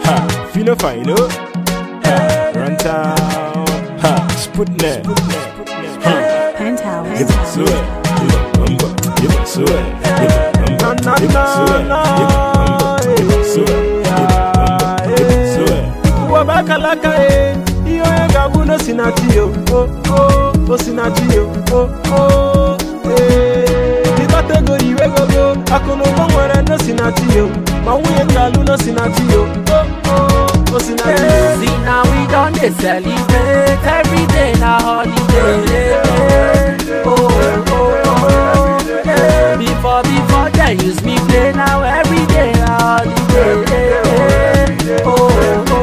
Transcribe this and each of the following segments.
Ha, Fino Fino. Ha, Run Town. Ha, Sputnik. Ha, Penthouse. Give it to it. Give it number. Give it to it. Give it number. Give it to it. Give it number. Give it to it. Give it number. Give it to it. wabakalaka e ihe onye ga-abụ na osinachi yo o o osinachi yo o o ee ịkpata ego iwe gogo akụnụba nwere na osinachi yo ma nwunye ga-alụ na osinachi yo o o osinachi yo See now we done they celebrate every day na holiday. Oh, oh, oh, oh. Yeah. Before before they use me play now every day na holiday. Oh, oh, oh,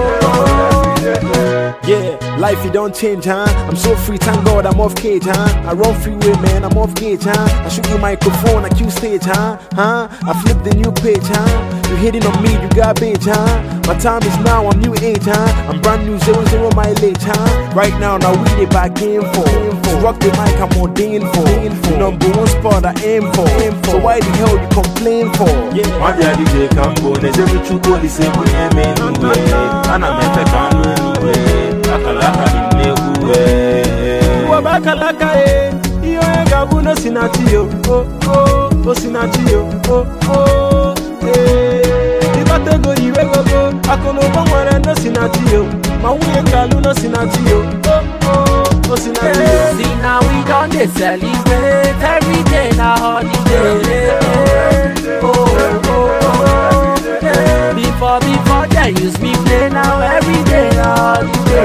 oh. Yeah, life it don't change, huh? I'm so free, thank God I'm off cage, huh? I run freeway, man, I'm off gauge, huh? I shoot you microphone, I cue stage, huh? Huh? I flip the new page, huh? You hitting on me, you garbage, huh? My time is now, I'm new age, huh? I'm brand new, zero zero mileage, huh? Right now, now we the back in for. To rock the mic, I'm ordained for. The number one spot I aim for. So why the hell you complain for? Yeah. Mabia DJ Kambo na-ejeru chukwu olise bụ ihe mee n'uwe ana m efe ka anụ eluwe akalaka dị n'egwu wee wabakalaka e ihe onye ga-abụ na osinachi yo o o osinachi yo o o ee ịkpata ego iwe gogo akụnụba nwere na osinachi yo ma nwunye ga-alụ na osinachi yo o o osinachi yo See now we done they celebrate every day na holiday. Oh, oh, oh, oh. Yeah. Before before they use me play now every day na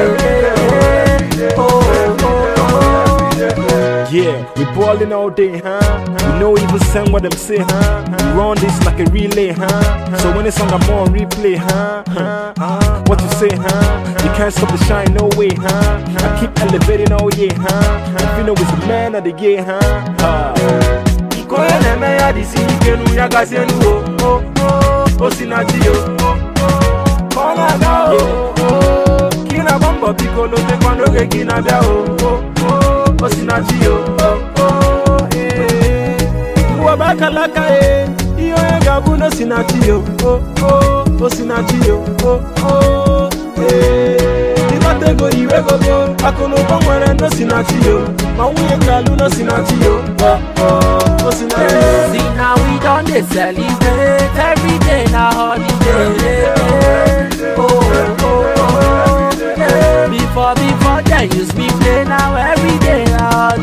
holiday. Oh, oh, oh, oh. Yeah, we ballin' all day, huh? We know even send what them say, huh? We run this like a relay, huh? So when it's on, I'm on replay, huh? huh? What you say, huh? You can't stop the shine, no way, huh? I keep elevating all year, huh? If you know it's the man of the year, huh? huh? nke onye na-eme ya dịsi ike nu ya gazie enu o o o osinachi yo o o ka ọ na-aga o o ka ị na-agba mbọ biko lotekwa n'oge gị na-abịa o o o osinachi yo o o ee wabakalaka e ihe onye ga-abụ na osinachi yo o o osinachi yo o o ee ịkpata ego iwe gogo akụnụba nwere na osinachi yo ma nwunye ga-alụ na osinachi yo o o osinachi yo See now we done they celebrate every day na holiday. Oh, oh, oh, oh. Yeah. Before before they use me play now every day na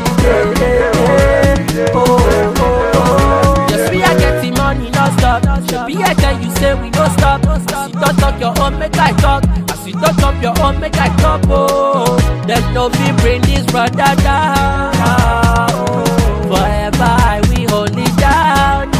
holiday. Oh, oh, oh, oh. Yes we are getting money non stop. Be I tell you say we no stop. As you don't talk your own make I talk. As you don't talk your own make I talk. Oh, them no be bring this brother down. Oh, forever I will hold it down.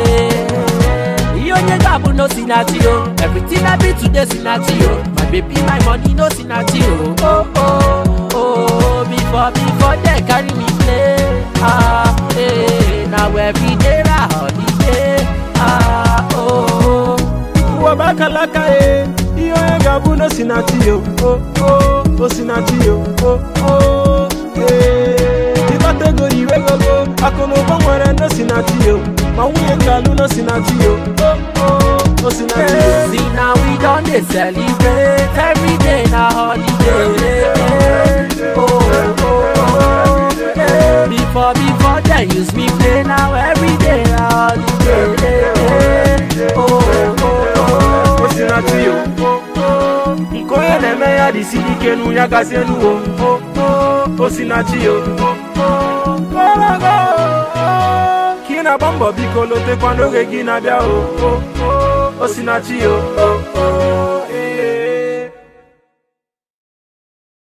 Yeah. You only got no sinati oh. Everything I be today sinati oh. My baby, my money no sinati oh. Oh oh oh. Before before they carry me play. Ah eh. Now every day na holiday. Ah oh. wabakalaka e ihe onye ga-abụ na osinachi yo o o osinachi yo o o ee ịkpata ego iwe gogo akụnụba nwere na osinachi yo ma nwunye ga-alụ na osinachi yo o o osinachi yo See now we done they celebrate every day na holiday. Oh, oh, oh, oh. Yeah. Before before they use me play now every day na holiday. Oh, oh, oh, oh. osinachi yo o o nke onye na-eme ya dịsi ike nu ya gazie enu o o o osinachi yo o o gologo ka ị na-agba mbọ biko lotekwa n'oge gị na-abịa o o o osinachi yo o